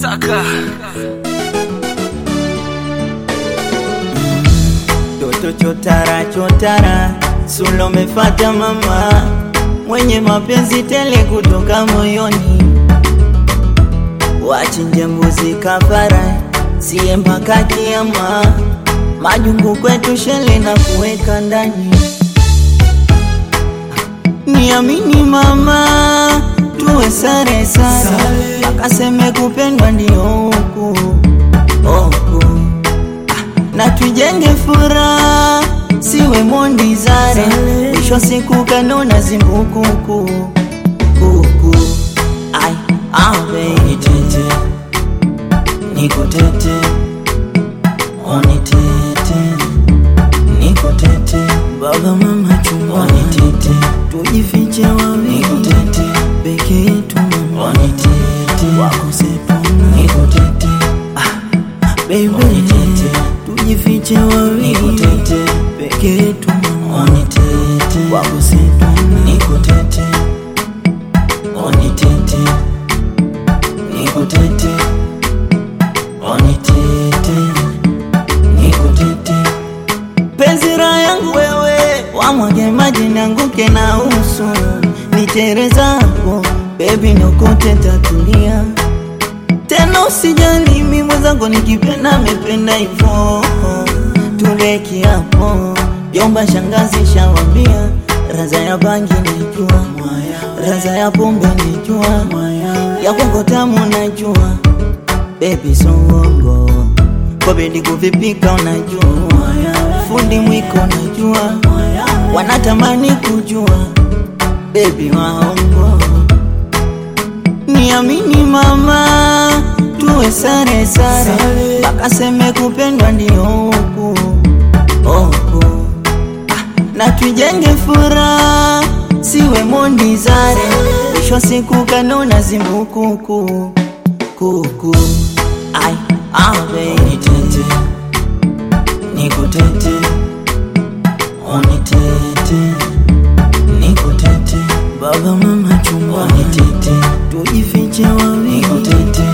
Saka Toto chotara chotara, Sulo mefata mama, mwenye mapenzi tele kutoka moyoni, wachinje mbuzi kafara, siye mpaka kiama, majungu kwetu shele na kuweka ndani. Niamini mama, tuwe sare sare, akaseme kupendwa ndio huku huku na tujenge furaha, siwe mondi zare, mwisho siku kanona zimbukuku kuku ai awe nitete nikutete onitete nikutete baba mama chumba onitete tujifiche wawili nikutete peke yetu mama onitete wakosepona nikutete Baby, onitete tujifiche wawili nikutete peke yetu mama onitete wakusetu nikutete onitete nikutete onitete nikutete penzi raha yangu wewe wamwage maji nianguke na uso nitere zako bebi niokote tatulia tena usijali mimi mwenzangu nikipenda mependa hivyo tule kiapo jomba shangazi shawambia raza ya bangi najua raza ya pombe najua ya kongo tamu najua bebi songongo kobedi kuvipika unajua fundi mwiko najua wanatamani kujua bebi waongo Niamini mama, tuwe sare sare, bakaseme kupendwa ndio huku huku, Ah, na tujenge furaha, siwe mondi zare, mwisho siku kanona zimbukuku kuku ai awe nitete nikutete onitete nikutete baba mama chumba nitete tujifiche wawili nikutete